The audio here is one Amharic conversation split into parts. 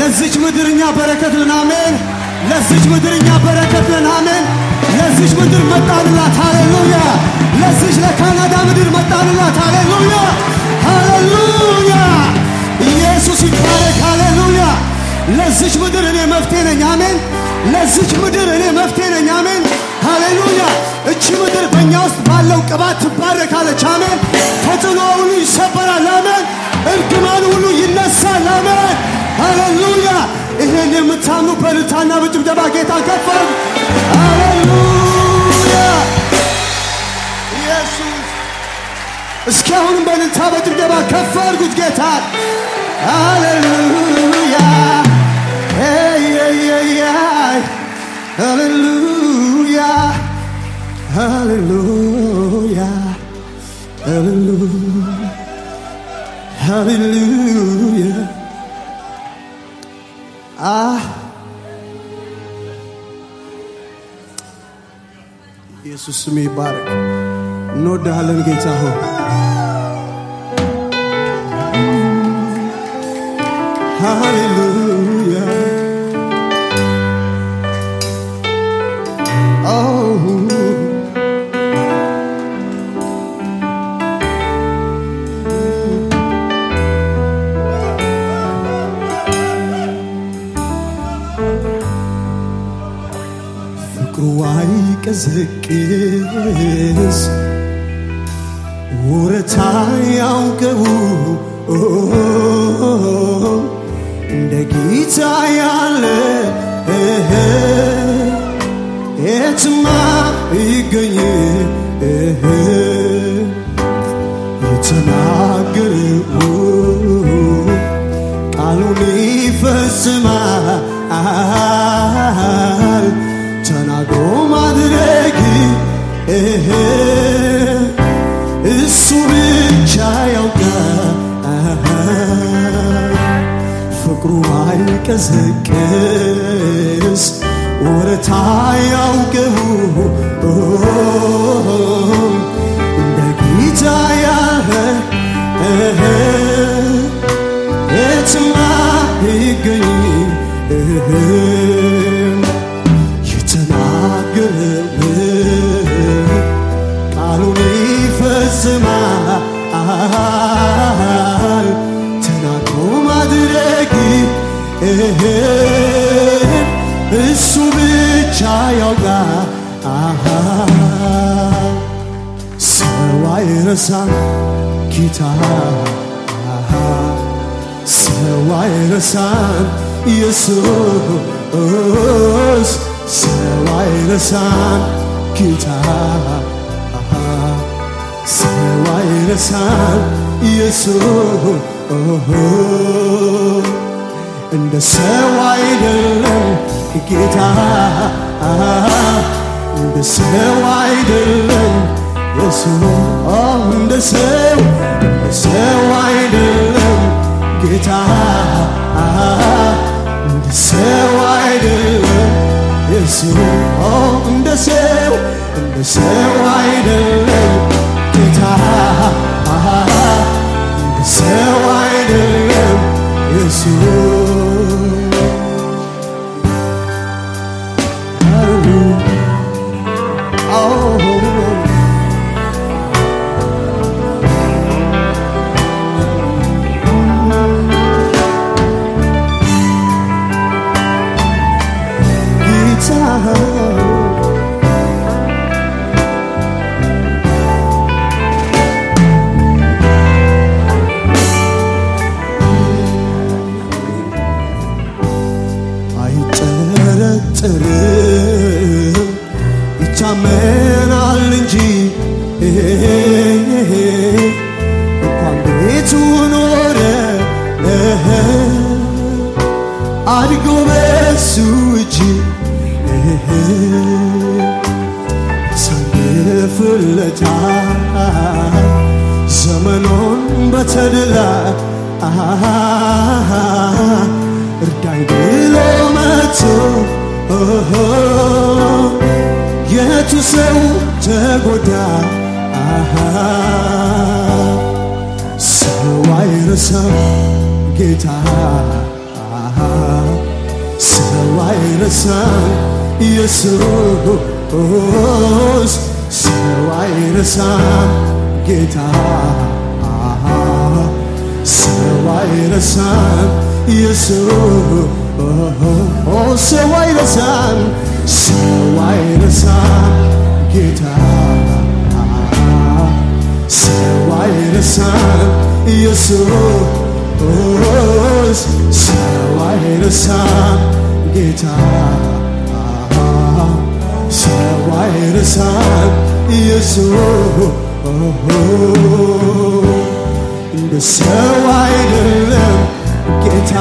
ለዚች ምድርኛ በረከት ነን አሜን። ለዚች ምድርኛ በረከት ነን አሜን። ለዚች ምድር መጣንላት ሃሌሉያ። ለዚች ለካናዳ ምድር መጣንላት ሃሌሉያ፣ ሃሌሉያ። ኢየሱስ ይባረክ ሃሌሉያ። ለዚች ምድር እኔ መፍትሄ ነኝ አሜን። ለዚች ምድር እኔ መፍትሄ ነኝ አሜን፣ ሃሌሉያ። እቺ ምድር በእኛ ውስጥ ባለው ቅባት ትባረካለች አሜን። ተጽዕኖ ሁሉ ይሰበራል አሜን። እርግማን ሁሉ ይነሳል አሜን፣ ሃሌሉያ። ይሄን የምታምኑ በልልታና በጭብጨባ ጌታ ከፍ አድርጉ። ሃሌሉያ ኢየሱስ እስኪ አሁንም በልልታ በጭብጨባ ከፍ አድርጉት ጌታ ሃሌሉያ Hey, hey, hey, hey. Hallelujah. Hallelujah. Hallelujah. Hallelujah. Ah. ኢየሱስ ስም ይባረክ። እንወድሃለን ጌታ ሆይ ሃሌሉያ Oh. ፍቅሩ አይቀዘቅዝ ወረታ ያውቀው እንደ ጌታ ያለ የትማ ይገኝ የተናገረው ቃሉን ይፈጽማል ተናግሮ ማድረግ እሱ ብቻ ያውቃል ፍቅሩ አይቀዘቅዝ ወረታ ያውቀው እንደ ጌታ ያለ የትማ ይገኝ የተናገረው ቃሉን ይፈጽማል ተናግሮ ማድረግ እሱ ብቻ ያውቃል። ሰው አይረሳም ጌታ ሰው አይረሳም ኢየሱስ ሰው አይረሳም ጌታ ሰው አይረሳም ኢየሱስ እንደ ሰው አይደለም ጌታ እንደ ሰው አይደለም ኢየሱስ እንደ ሰው እንደ ሰው አይደለም ጌታ እንደ ሰው አይደለም ኢየሱስ እንደ ሰው እንደ ሰው አይደለም ጌታ እንደ ሰው አይደለም ኢየሱስ Oh ጌታ አይጠረጠርም ይታመናል እንጂ እንኳን ቤቱ ኖረ አድጎ በሱ እጅ ሳልፍለታል ዘመኑን በተድላ እርዳኝ ብሎ መቶ የቱ ሰው ተጎዳ ሰው አይረሳም ጌታ ሰው አይረሳም ኢየሱስ ሰው አይረሳም ጌታ ሰው አይረሳም ኢየሱስ ሰው አይረሳም ሰው አይረሳም ጌታ ሰው አይረሳም ኢየሱስ ሰው አይረሳም ጌታ ሰው አይረሳም ኢየሱስ እንደ ሰው አይደለም ጌታ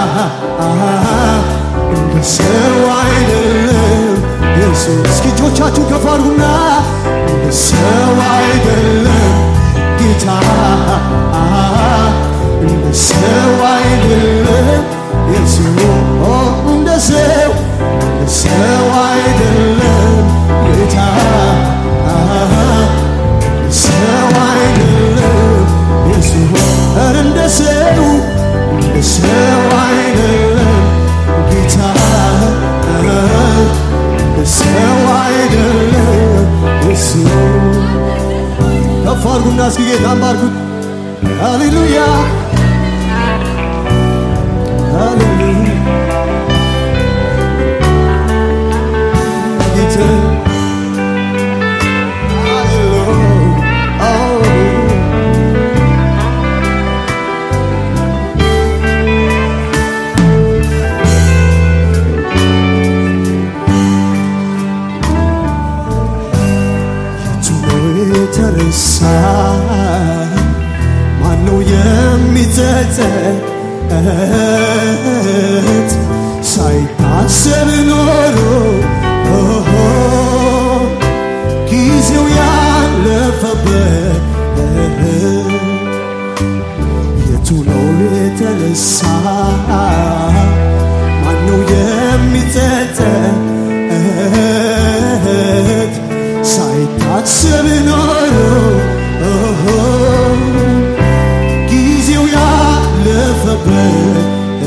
እንደ ሰው አይደለም ኢየሱስ እስኪ እጆቻችሁ ከፍ አድርጉና እንደ ሰው አይደለም ጌታ እንደ ሰው አይደለም ኢየሱስ እንደ ሰው እንደ ሰው አይደለም ጌታ ሰው አይደለም ኢየሱስ ኧረ እንደ ሰው እንደ ሰው አይደለም ጌታ እንደ ሰው አይደለም ኢየሱስ ከፍ አድርጉና እስኪ ጌታን ባርኩት ሃሌሉያ ሃሌሉያ ጌታ የተነሳ ማነው የሚጸጸት ሳይታሰብ ኖሮ ጊዜው ያለፈበት የቱ ነው የተነሳ ማነው የሚጸጸት ሳይታሰብ ኖሮ ጊዜው ያለፈበት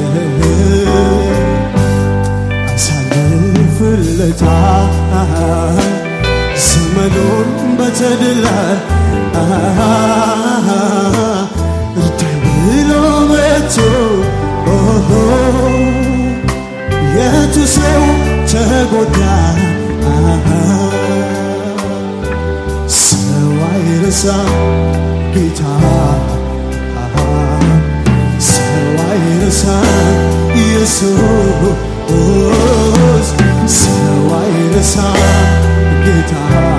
አሳልፍለታል ዘመኑን በተድላ እርዳኝ ብሎ መቶ የቱ ሰው ተጎዳ ሰው አይረሳም ጌታ ሰው አይረሳም ኢየሱስ ሰው አይረሳም ጌታ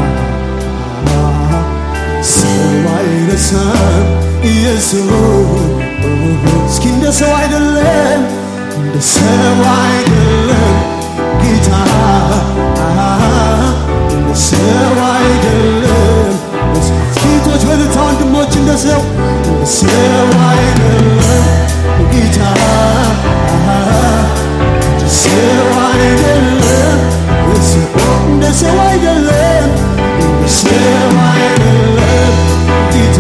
ሰው አይረሳም ኢየሱስ እስኪ እንደ ሰው አይደለም እንደ ሰው አይደለም ጌታ እንደ ሰው አይደለም ሴቶች በልታ ወንድሞች እንደ ሰው እንደ ሰው አይደለም ጌታ እንደ ሰው አይደለም እንደ ሰው አይደለም እንደ ሰው አይደለም ጌታ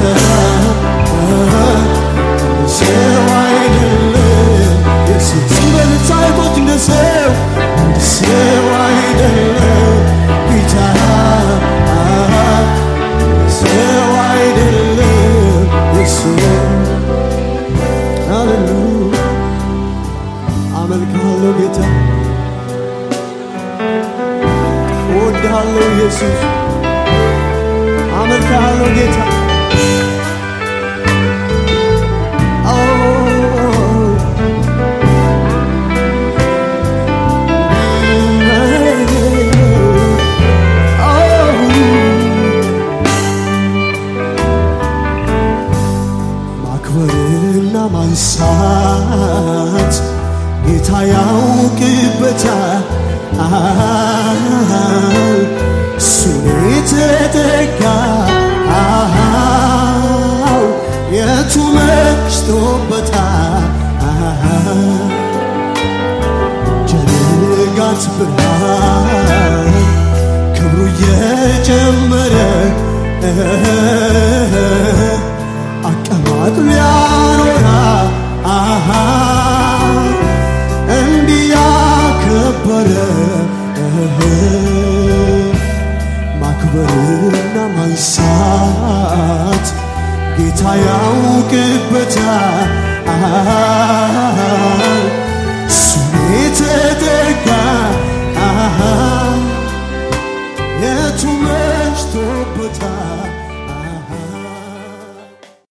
እንደ ሰው አይደለም የሱስ በልታ እህቶች እንደ ሰው እንደ ሰው አይደለም ጌታ ሰው አይደለም ኢየሱስ ሃሌሉያ አመልክሃለሁ ጌታ እወድሃለሁ ኢየሱስ አመልክሃለሁ ጌታ ኦ ማክበርና ማንሳት ጌታ ያውቅበታል እሱን የተጠጋው የቱ መሽቶበታል ጀንጋት ብርሃን ክብሩ እየጨመረ አቀማጥ ሊያኖራ እንዲያ ማክበርና ማንሳት ጌታ ያውቅበታል። ስሜ ተጠጋ